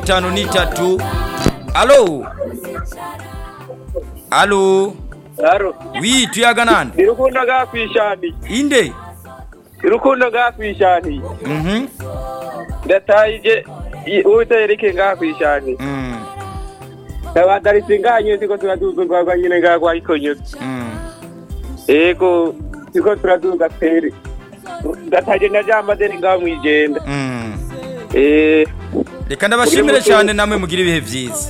itanu n'itatu alo alo Aro, wi tuyaga nande irukundo gakwishani. inde Irukundo gakwishani. mhm Ndataije utereke gakwishani. mm Tabadaritse nganye siko turaduza rwagwa nyine ngagwa ikonyo. mm Ego siko turaduza pere. Ndataje ndajamba deni ngaho mwijenda. mm Eh, reka ndabashimire cyane namwe mugira ibihe byiza